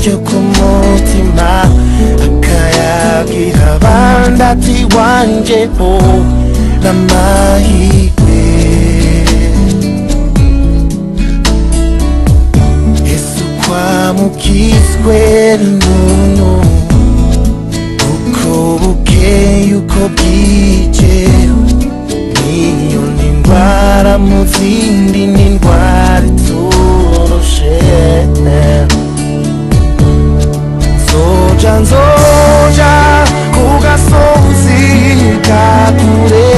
ntacyo ku mutima akayagira abandi ati wanje ho n'amahirwe yesu kwamukizwe n'umuntu uko bukeye uko bwije niyo ni indwara mu zindi ni indwara iturushe nzoja nzoja ku gasozi ka kure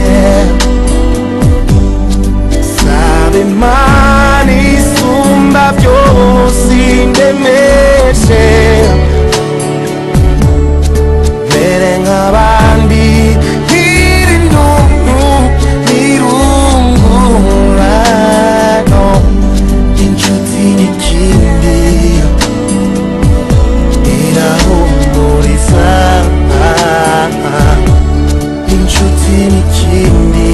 sabe imana isumba byose indemeshe mere nk'abandi nkiri ntuntu ntirungurano inshuti n'ikindi irahumuriza inshuti n'ikindi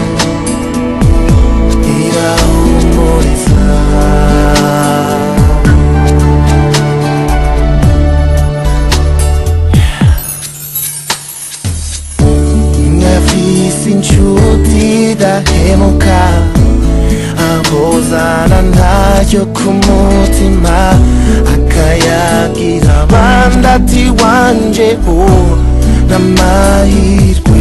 irahumuriza nkafise inshuti idahemuka ahozana ntacyo ku mutima akayagira abandi ati wanje ho n'amahirwe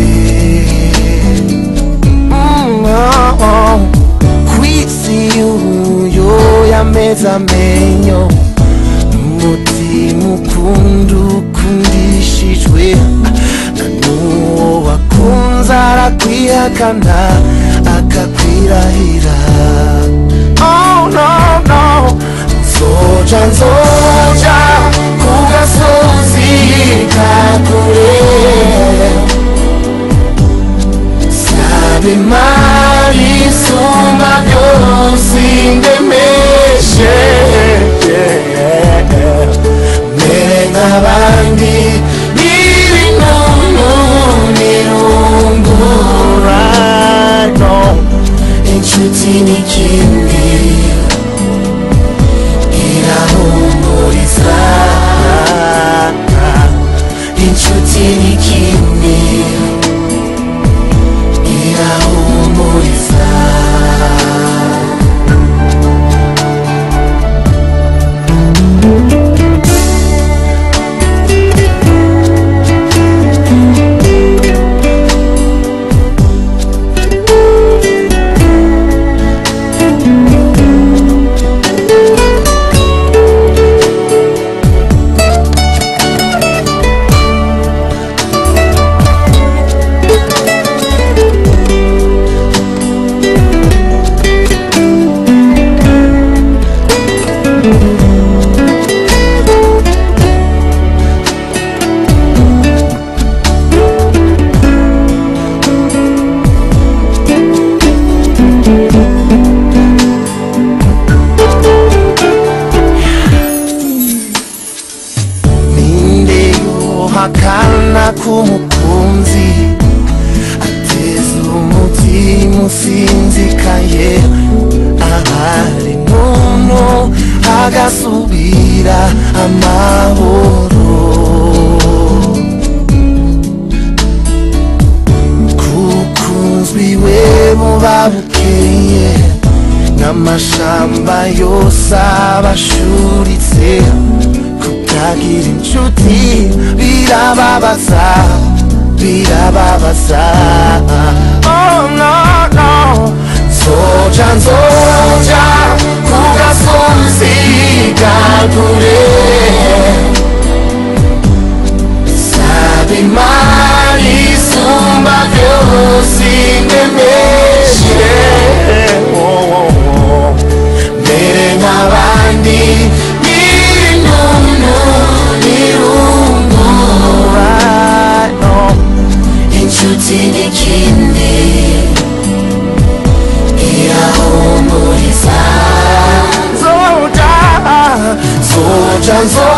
Mm, oh, oh. kwisi uyo yameze amenyo umutima ukunda ukundishijwe na n'uwo wakunze arakwihakana akakwirahira oh no no nzoja nzoja ku gasozi ka kure sabe imana isumba byose indemeshe mere nk'abandi n'ibinunu nirungurano inshuti n'ikindi irahumuriza inshuti n'ikindi irahumuriza ninde yohakana k'umukunzi ateza umutima usinzikaye ahari nunu hagasubira amahoro kukunzwi we muba bukeye n'amashamba yose abashuritse kutagira inshuti birababaza birababaza oh no no nzoja nzoja ku gasozi ka kure sabe imana isumba byose indemeshe oh, oh, oh. mere nk'abandi n'inunu n'irungurano inshuti n'ikindi irahumuriza nzoja nzoja nzoja